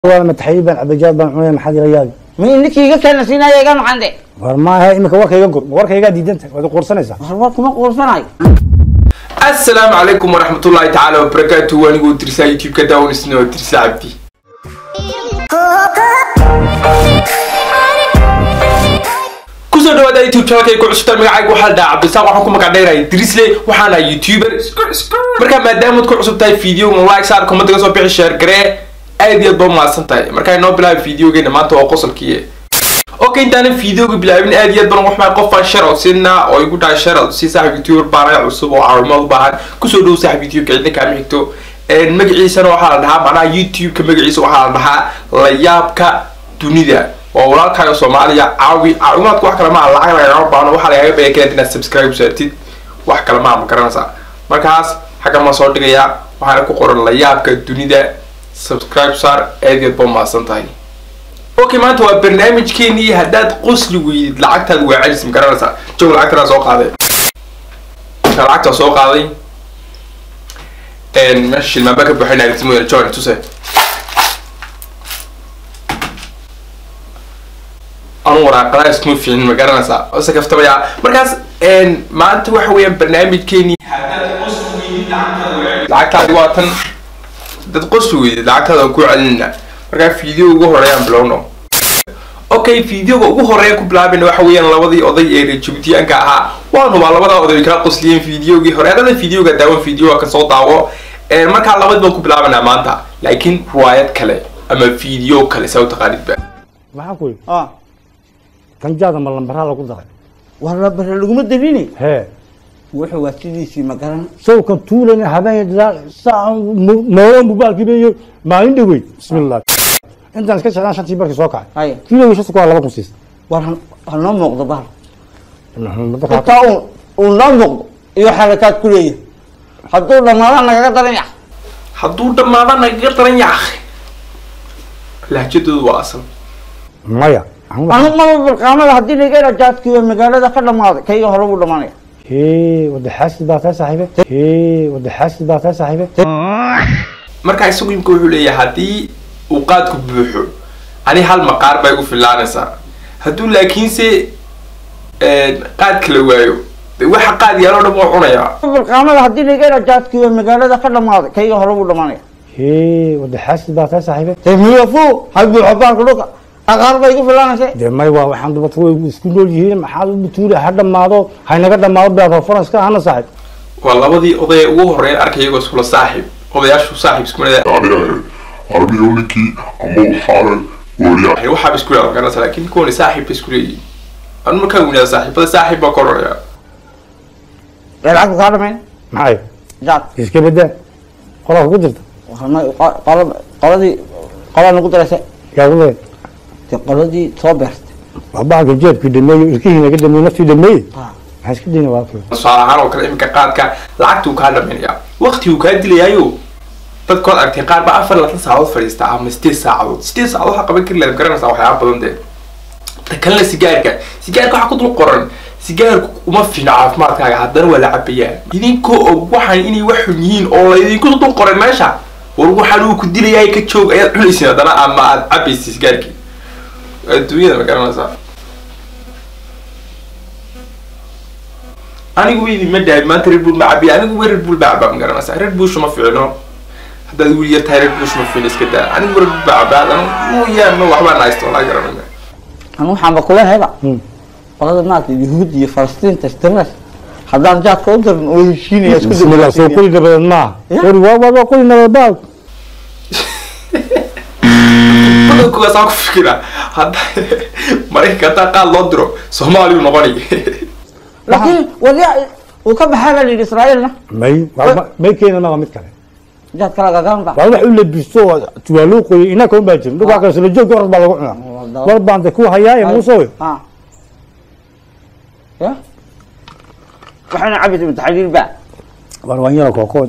waa mataxayiib baan cabajaad baan cunaya maxaad ila yaabi mi ninkii iga keena siinaya iga macande war maaha imika warkayga gur warkaygaa diidanta waad quursanaysaa war kuma quursanayo asalaamu calaykum waraxmatullaahi tacaala wabarakaatu anigoo tirsaa youtube-ka daawanisna oo tirsaa cabdi kusoo dhawaada youtube channelkay ku cusubtaan magacayga waxaa la dhahaa cabdisaaq waxaan ku magac dheeraya drisle waxaana youtuber markaa maadaamaad ku cusub tahay video like saar comment ga soo bixi share garee aad iyo aad baa mahadsan tahay markaa inoo bilaaba videogeena maanta waa qosolkii okay intaanan videoga bilaabin aad iyo aad baan waxbaa qofaan sharow siinaa oo igu dhahay sharow si saaxib youtuber baanaya cusub oo caawimaad u baahan kusoo dhow saaxib youtube-ka cidna kaama xigto magaciisana waxaa la dhahaa macnaha youtube-ka magaciisa waxaa la dhahaa layaabka dunida waa walaalkaaga soomaaliya caawi caawimaadka wax kale maaha lacag lagagama baano waxaa lagaga baya kaleed inaad subscribe saartid wax kale maaha ma garanaysaa markaas xagga ma soo dhigayaa waxaana ku qoran layaabka dunida subscribe saar aad iyo aad baa mahadsan tahay okay maanta waa barnaamijkeenii haddaad qosli weydid lacagtaada waa celis ma garanaysaa joog lacagtanaa soo qaaday lacagtaa soo qaaday meesha shilmaanbaa ka buuxinaya aragtimoyana john tuse anu waraaqadaa iskuma fiicin ma garanaysaa ose kaftamaya markaas maanta waxa weeyaan barnaamijkeenii haddaad qosli weydid lacagtaada waa tan dad qosli weydid lacagtaada waan ku celinayna markaa video ugu horeeyaan bilowno okay videoga ugu horeeya ku bilaabina waxa weeyaan labadii oday ee reer jubutiyaanka ahaa waan hubaa labadaa oday way kala qosliyeen videogii hore hadada videoga daawan videoga kasoo daawo markaa labadii baan ku bilaabanaa maanta laakiin riwaayad kale ama video kale saa u taqaanidba maxaa ku yidhi kanjaada ma lambaraa lagu daray war labare laguma dabini hee wuxuu waa sidiisii ma garan sawkan tuulana habeen saa noolo mubaalkiiba iyo maalin dhaweyd bismillah intaan iska jeclaan shantii barkii soo kacay haya kiilowii shanta kuwaa laba kun siisa war han- ha noo muuqdo bahal Marka- intaa uu uu noo muuqdo iyo xarakaad ku leeyahay hadduu dhammaada nagaga daran yax hadduu dhammaada nagaga daran yaaq lahjadoodu waa asal maya aan wax- anu maba bilqaamada haddii laga hela jaadkiiba magaalada ka dhammaaday kayga hore buu dhammaanaya hee wada xaasid baa tahay saaxiibe hee wada xaasid baa tahay saaxiibe markaa isagu imka wuxuu leeyahay haddii uu qaadku buuxo ani hal maqaar bay igu filaanaysaa hadduu laakiinse qaad kala waayo de waxa qaad yaaloo dhan waa cunayaa bilqaamada haddii laga hela jaadkiiba magaalada ka dhammaaday kayga hore buu dhammaanaya hee wada xaasid baa tahay saaxiibe dee miyafu ha buuxo baalka dhulka aqaar bay igu filaanaysa dee may waa waxaan dubata way isku nool yihiin maxaa u tuula ha dhammaado haynaga dhammaado beer reference ka ahana saaxiib waa labadii oday ugu horeyn arkay iyagoo iskula saaxiib odayaashu saaxiib isku mid aniga ninkii ama waxaana wariya waxaaba isku leeyahay garanaysa laakiin kuwani saaxiib bay isku leeyihiin anu markaan weynaada saaxiibada saaxiib baa ka horeeya dee lacagta kaa dhamayn maxay jaad iska bedaa qolaa kugu jirta warna- qo- qolo- qoladii qolaa nagu daraysa yaa ku leeyahay dee qoladii soo beertay waa baalka jeebkii dhameeyo ilkihii naga dhameeyo naftii dhameeye Ah. maxaa iska dayna waa kale tusaale ahaan oo kale iminka qaadka lacagtuu kaa dhamaynayaa waqtiguu kaa dilayaayo dadkood aragtay qaar baa afar laatan saacadood fadhiista ama sideed saacadood sideed saacadood waxaa qaban kari lahayd garanaysaa waxyaaba badan dee ta kalena sigaarka sigaarka waxaa ku dul qoran sigaarku uma fiicna caafimaadkaaga haddana waa la cabayaa idinkoo og waxaan inay wax xun yihiin oo laydinku dul qoray meesha war waxaan uu ku dilayaay ka joog ayaad cunaysin haddana ama aad cabaysa sigaarkii adduunyada ma garanaysaa anigu weydi ma dhahay maanta red bull ma cabiya anigu wa red bull baa cabaa ma garanaysaa red bull ma fiicno haddaad wiil yar tahay red bull ma fiicno iska daa anigu red bull baa cabaa haddana mooyaane waxbaa nahaysta walaa garanayna anu waxaanba kulenahayba Hmm. qolada maarata yuhuud iyo falastiinta istirnas haddaan jaadka u darin oo heshiinaya isku bismillah soo kuli nabadeed maaha Ya. wari waa waa waa kuli nabadeed baal badankuwaas aan ku fikira hadda maraykanka haddaa qaad loo diro soomaaliyu noqonay laakiin warya uu ka baxaa baa layidhi israa'iilna may waa- may keena maa mid kale jaad kala gagaanba waa wax u labisto oo tuwaaluu qoyay inaka un baa jirin dhulkaa kale sula joogka orad baa lagu cunaa Wadaad. war baan de ku hayaaye muusowe ha ya waxayna cabisa mutaxaliil ba war waan yara kookood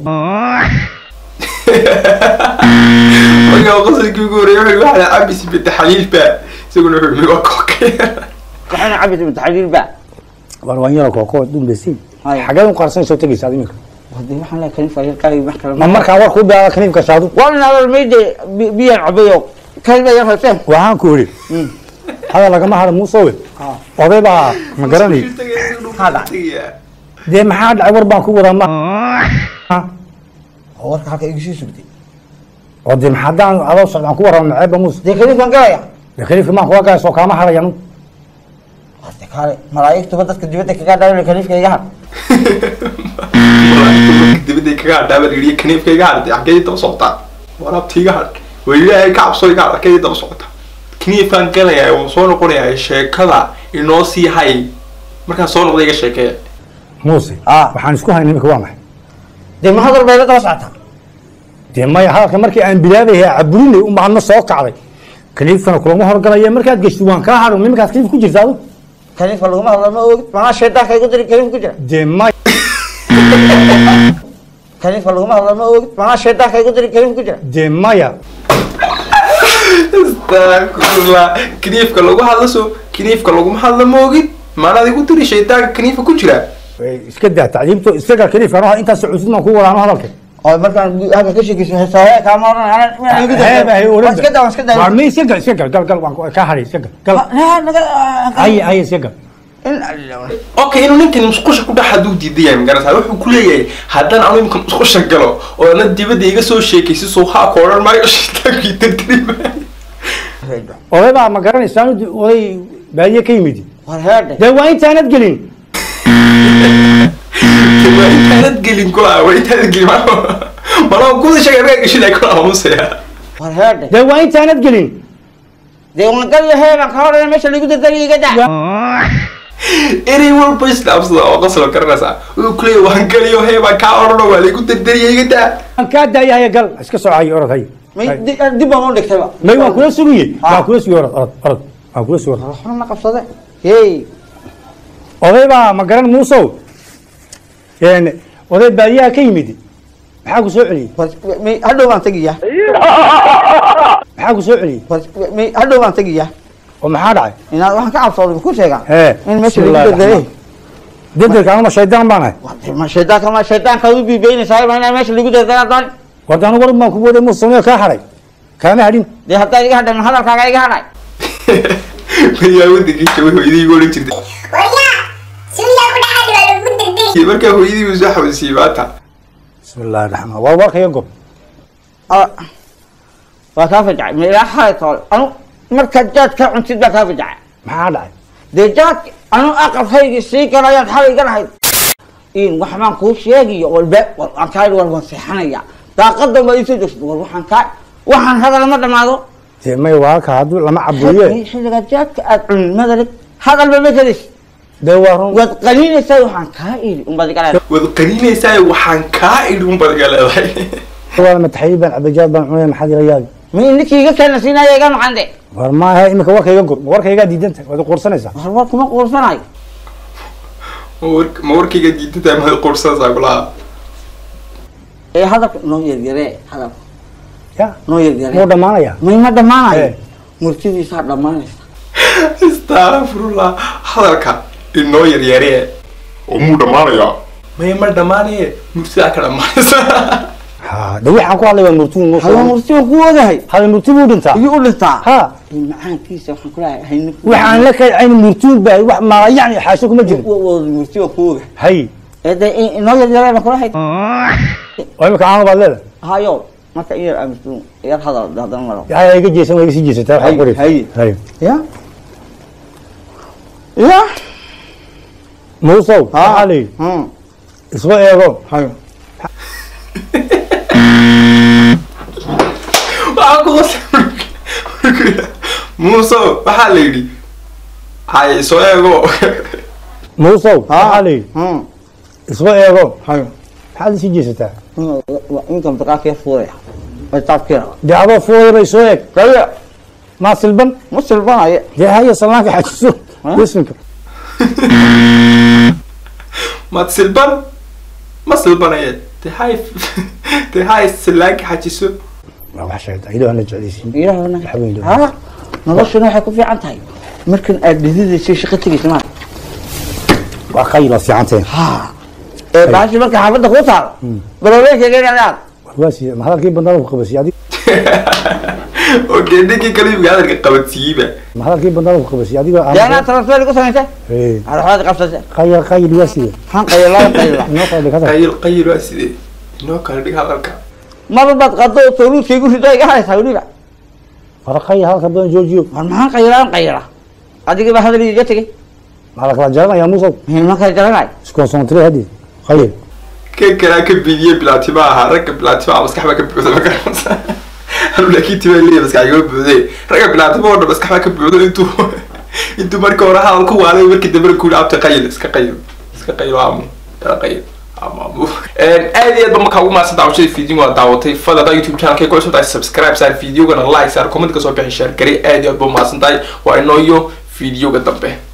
markaa qosolkii ugu horreeyay wuxuu waxaa cabisi bita xaliil baa isaguna wuxuu migo kookeen waxayna cabisa mutaxaliil ba war waan yara kookood dhumbesi Haya. xageed u qarsan soo tegaysa ad iminka hadii waxaan leeyahay kaniif ayar qaali wax kale ma markaan war kuu bilaaba kaniifka shaadu waa in adal mayde biyaan cabayo kaliba yar hooseen waxaan ku idhi hadal lagama hadlo muusowe oday baa ma garanay dee maxaa dhacay war baan ku wadaa ma warka halka igu sii sugtay oo dee maxaa haddaan adoo socdaan ku warrama maceeba muuse dee kaliifkan galaya dee khaliifka maan kuga gaasoo kaama hadhayanu hade kaale malaa'igtuba dadka dibadda kaga dhaawin kaliifka iga had dibadday kaga hadhaaba la yidhi kaniifka iga hadhay xaggee daba socotaa waraabta iga hadh waa ilaahay ka cabso iga hadh xaggee daba socotaa kaniifkaan galayaa waan soo noqonayaa sheekada inoo sii hay markaan soo noqda iga sheekeeya muuse Ah. waxaan isku haynay imika waa maxay dee ma hadal bay la daba socotaa dee maya hadalka markii aan bilaabayhay caburinay un baadna soo kacday kaliifkana kulama horgalaya markaad geshti waan kaa hadho nimankaas kaliif ku jirta adu kaliifka laguma hadlo ma ogid manaa shaydaanka igu diri kaliif ku jira dee maya kaliifka laguma hadlo ma ogid manaa shaydaanka igu diri kaliif ku jira dee maya astagfirullah kaniifka lagu hadlo so kaniifka laguma hadlo moogid maanaad igu tiri shaydaanka kaniifka ku jira Way iska daa tacliimto isaga kaliifkan waa intaas cusub maan ku wadaano hadalka oo markaan halka ka sheekayso heesaaye kaama oran anaan igu Heeb, hay, diri oran iska daa iska daa Waar ma iska gal iska gal gal gal waan ku- kaa hadhay iska gal gal ay ay iska gal okay inuu ninkan musqusha ku dhex haduu diidan yahay magarata wuxuu ku leeyahay haddaan anu imika musqusha galo oo ana dibadda iga soo sheekaysa soo haa ka odhan maayo shaytaankii dardari maayo oday baa ma garanaysaa oday baadiye ka yimid war heedhe dee waa intaanad gelin waa intaanad gelin kula waa intaanad gelin malaa kuda sheegay magaa geshin ay kula aamusaya war heedhe dee waa intaanad gelin dee waan galyo heebaan ka horena meesha lagu dardariya iga daa erey walba islaamsada oo qaslo garanaysaa wuxuu ku leeyahay waan galiyo heebaan kaa odhano waa laygu dardariya iga daa waan kaa daayahaya gal iska soo hayo orod hayo may di- dib baan u dhigtayba may waan kula sugiye Ah. waan kula sugiye orod orod orod waan kula sugiye orod waxna ma qabsade hey oday baa ma garan muusow een oday baadiyaha ka yimid maxaa ku soo celiyey war- may hadhow baan tegiyaa maxaa ku soo celiyey war- may hadhow baan tegiyaa oo maxaa dhacay inaad waxaan ka cabsooday ku sheegaa Ee, in meesha lagu bismillaahi dardarey dedelka anuma shaydaan baan ahay ma shaydaanka ma shaydaanka u biibeynaysaa ma inaa meesha lagu dardaraa doon wardaanu war baan ku waday muuse samee kaa hadhay kaama hadhin dee haddaa iga hadhan hadalkaaga iga hadhay mayaa wadankii jabay hooyadii igu odhan jirtay Waryaa, suuyaa ku dhaxal waa lagu dardari. iyo markaa hooyadii buu soo xawasiiyey maanta bismillahi raxmaan war warkaya gob Ah, waa kaa fajacay ma ilaa xalay toole anu markaad jaad ka cuntid baa kaa fajacay maxaa dhacay dee jaadki anu aqalkaygii sii galayaad xalay iga lahayd in wax baan kuu sheegiyo walba war aan kaa idhi war waan seexanaya daaqadan baa iisoo joogsaday war waxaan kaa waxaan hadal ma dhamaado dee may waalka hadduu lama caburiye xilliga jaadka aad cunin madalig hadalba ma kadis dee waa run waad qaniinaysaa waxaan kaa idhi unbaad iga leedahay waad qaninaysaa waxaan kaa idhi un baad iga leedahay waa mataxayiid baan cabajaad baan cunaya maxaad ila yaabi mi ninkii iga keena siinaya iga maqan de war maahe imika warkayga gur warkaygaa diidan tahay waad quursanaysaa war war kuma quursanayo ma war- ma warkayga diidataa maad quursanaysaa kulaha ee hadalka noo yaryaree hadalka ya noo muu yaryaree dhammaanaya mayma dhammaanayo Eh. murtidiisaa dhammaanaysa astafirullah hadalka inoo yaryaree oo muu dhammaanayaa maya ma dhammaanaye murtidaa ka dhammaanaysa ha de waxaan ku hadlay waa murtibu hada muuse murtiga ku ogahay hada murti buu dhintaa iyo u dhintaa ha Ee, macaankiisa waxaan kulahay hayni waxaan la kaycayn murtuun baa wax maala yacni xaasho kuma jirin wada murtiga ku ogahay hay ee de in- inoo yaryaree baan kulahay oo imika caano baad leedahay hayo marka in yar amistu yar hadal haddana maro yaa iga jeesan waa iga sii jeesataa waxaa Hay, qoraysa hay. hay ya ya muusow maxaa la yidhi Hmm. isku eego hayo waxaa ku qosay muuso waxaa la yidhi hay soo eego muusow maxaa la yidhi Hmm. isku eego hayo maxaad isii jeesataa inkan daqaakee fuuraya wataabkira dee adoo fuuday bay soo eeg kaya maa silban ma silbanaya dee haya salaanka xajiso Ha? bisminka maad silban ma silbanaye de hay de hay silaanka xajiso waa wax sheegta ilaah aan la jeclaysiin ilaahna Wax weyn loo- ha noloshuna waxay ku fiican tahay markan aad dhididaysa shaqo tegaysa maa waa qayla fiicanteen ha ee baashi marka xaafadda kuu taalo baloleenkayga inaad aad waa sii ma hadalkii bandada ku qabasay adig okay ninkii kale imika hadalka qabadsiiyeyba ma hadalkii bandada ku qabasay adigoo dee anaa aan transfer igu samaysay Hey, araxood qabsatay qayl qayl waa sidee maxaan qayilaa qayila inoo kala dhig hadal qayil qayil waa sidee inoo kala dhig hadalka mar baad qado soluuska igu rido iga haysaa weliba fara qayl hadalka badan joojiyo war maxaan qayilaan qayila adigii baa hadal iga tegey maxaa la kala jaranayaa musow ma kala jaranay iskonsontire hadii qayl kan kalaa ka bidiye bilaatiba ahaa ragga bilaatiba maskax baa ka buuxda ma garanaysa anu laakiin tiba leeya maskax igama buuxde ragga bilaatiba oo dhan maskax baa ka buuxdo intuu intuu markii hore hadal ku waalay markii dambe ku yidhi abta qayil iska qayil iska qayil aamu yaa qayil aamu aad iyo aad ba markaa ugu mahadsan daawashada video waa daawatay fadada youtube channelkay ku cusub tahay subscribe saar videogana like saar comment ka soo bixi share gari aad iyo aad ba umahadsan tahay waa inoo iyo videoga dambe